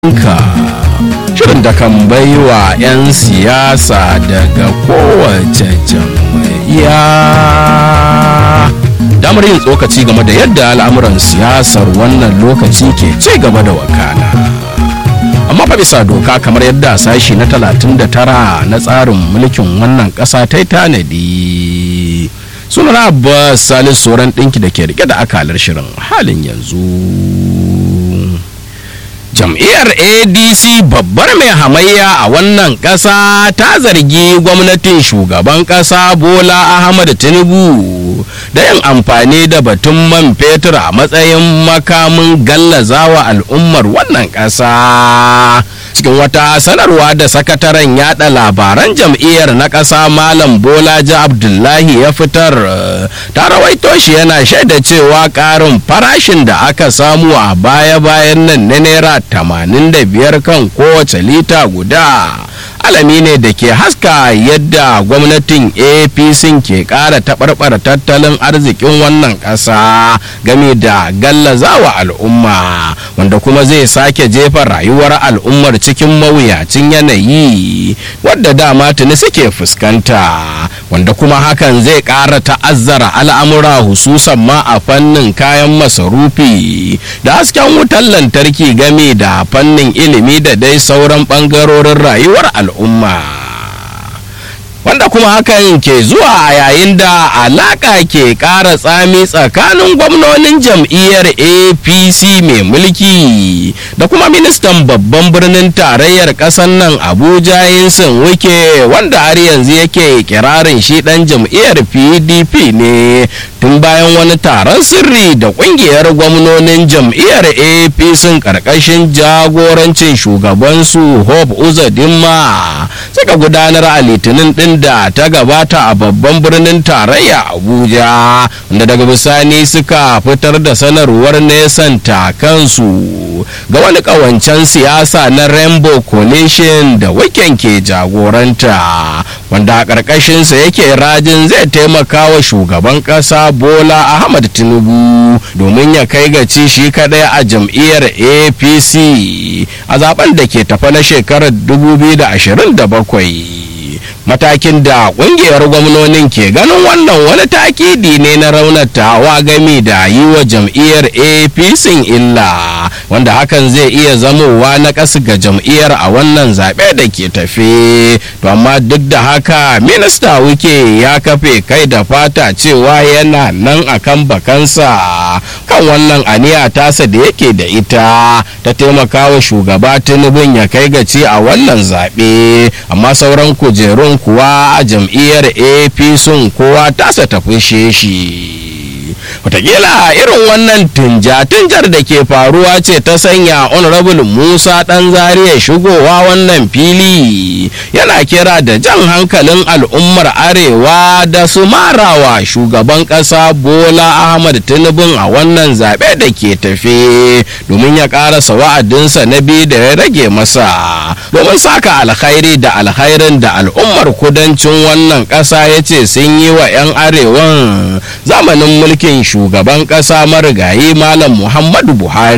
ka shirin da kan baiwa 'yan siyasa daga kowace jam'iyya damar yin tsokaci game da yadda al'amuran siyasar wannan lokaci ke ci gaba da wakana amma fa bisa doka kamar yadda sashi na 39 na tsarin mulkin wannan ƙasa ta yi tanadi sunan abbas salis soran ɗinki da ke rike da akalar shirin halin yanzu jam'iyyar adc babbar mai hamayya a wannan ƙasa ta zargi gwamnatin shugaban ƙasa bola ahmad tinubu da yin amfani da batun man fetur a matsayin makamin gallazawa al'ummar wannan ƙasa cikin wata sanarwa da sakataren yada labaran jam'iyyar na ƙasa malam bolaji abdullahi ya fitar ta rawaito shi yana shaida cewa ƙarin farashin da aka samu a baya-bayan nan na naira 85 kan kowace lita guda alami ne da ke haska yadda gwamnatin apc ke ƙara taɓarɓara tattalin arzikin wannan ƙasa game da gallazawa al'umma wanda kuma zai sake jefa rayuwar al'ummar cikin mawuyacin yanayi wadda dama tuni suke fuskanta wanda kuma hakan zai ƙara ta'azzara al'amura hususan ma a fannin kayan masarufi da hasken wutar lantarki game da fannin ilimi da dai sauran ɓangarorin rayuwar al'umma wanda kuma hakan ke zuwa a yayin da alaka ke ƙara tsami tsakanin gwamnonin jam'iyyar apc mai mulki da kuma ministan babban birnin tarayyar ƙasar nan abuja yinsin wike wanda har yanzu yake kirarin shi ɗan jam'iyyar pdp ne tun bayan wani taron sirri da ƙungiyar gwamnonin jam'iyyar apc ƙarƙashin jagorancin shugabansu hope uzadinma suka gudanar a litinin ɗin da ta gabata a babban birnin tarayya abuja wanda daga bisani suka fitar da sanarwar nesanta kansu ga wani kawancen siyasa na rainbow coalition da wiken ke jagoranta wanda a ƙarƙashinsa yake rajin zai taimaka wa shugaban ƙasa bola ahmad tinubu domin ya kai ga ci shi kadai a jam'iyyar apc a zaben da ke tafa na shekarar 2027 matakin da kungiyar gwamnonin ke ganin wannan wani takidi ne na raunatawa gami da yi wa jam'iyyar apc illa wanda hakan zai iya zamowa na ƙasa ga jam'iyyar a wannan zaɓe da ke tafe to amma duk da haka minista wike ya kafe kai da fata cewa yana nan akan bakansa kan wannan aniya tasa da yake da ita ta taimakawa shugaba tinubun ya kai gaci a wannan zaɓe amma sauran kujerun kuwa a jam'iyyar apc kowa tasa ta fushe shi watakila irin wannan tunja-tunjar da ke faruwa ce ta sanya honorable musa dan zariya shigowa wannan fili yana kira da jan hankalin al'ummar arewa da su marawa shugaban kasa bola ahmad tinubu a wannan zaɓe da ke tafe domin ya ƙarasa wa'adinsa na biyu da ya rage masa domin saka alkhairi da alkhairin da al'ummar kudancin wannan ƙasa ya ce sun yi wa 'yan arewan zamanin mulkin shugaban ƙasa marigayi malam muhammadu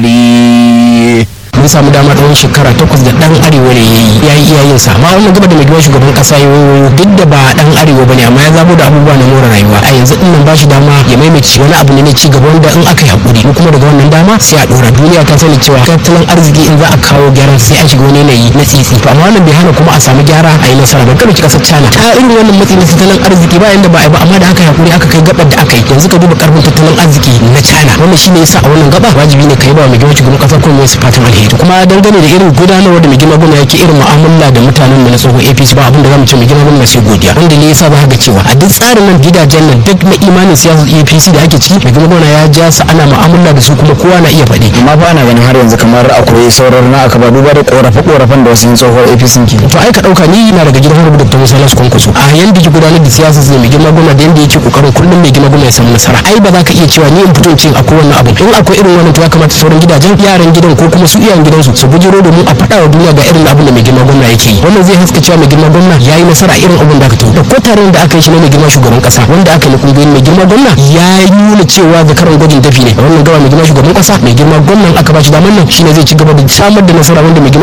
buhari mun samu dama tsawon shekara takwas da dan arewa ne ya yi iyayen sa amma wannan gaba da mai shugaban kasa ya wayo duk da ba dan arewa bane amma ya zabo da abubuwa na more rayuwa a yanzu din nan bashi dama ya maimaci wani abu ne na ci gaba wanda in aka yi hakuri mu kuma daga wannan dama sai a dora duniya ta sani cewa tattalin arziki in za a kawo gyaran sai an shiga wani yanayi na tsitsi to amma wannan bai hana kuma a samu gyara a yi nasara ba kada ki kasar China ta irin wannan matsayin na tattalin arziki ba yanda ba a yi ba amma da aka yi hakuri aka kai gabar da aka yi yanzu ka duba karfin tattalin arziki na China wannan shine yasa a wannan gaba wajibi ne ka yi ba mai girma shugaban kasa kuma su fatan alheri to kuma dangane da irin gudanarwa da mai girma gwamna yake irin mu'amala da mutanen mu na tsohon APC ba abin da zamu ce mai girma gwamna sai godiya wanda ne yasa ba ga cewa a duk tsarin nan gidajen nan duk na imanin siyasar APC da ake ciki mai girma gwamna ya ja su ana mu'amala da su kuma kowa na iya faɗi amma ba ana ganin har yanzu kamar akwai sauran na aka ba duba da korafe korafen da wasu yin tsohuwar APC ke to ai ka dauka ni na daga gidan Honorable Dr. Musa Lasu Kwankwaso a yanda ke gudanar da siyasa sai mai girma gwamna da yanda yake kokarin kullum mai girma gwamna ya samu nasara ai ba za ka iya cewa ni in fito in ce akwai wannan abu in akwai irin wannan to ya kamata sauran gidajen yaran gidan ko kuma su iyayen cikin gidansu su bujiro domin a faɗa wa duniya ga irin abin da mai girma gwamna yake yi wannan zai haska cewa mai girma gwamna ya yi nasara a irin abin da aka tafi da ko taron da aka yi shi na mai girma shugaban kasa wanda aka yi kungiyoyin mai girma gwamna ya nuna cewa zakaran gwajin dafi ne wannan gaba mai girma shugaban kasa mai girma gwamnan aka ba shi damar nan shine zai ci gaba da samar da nasara wanda mai girma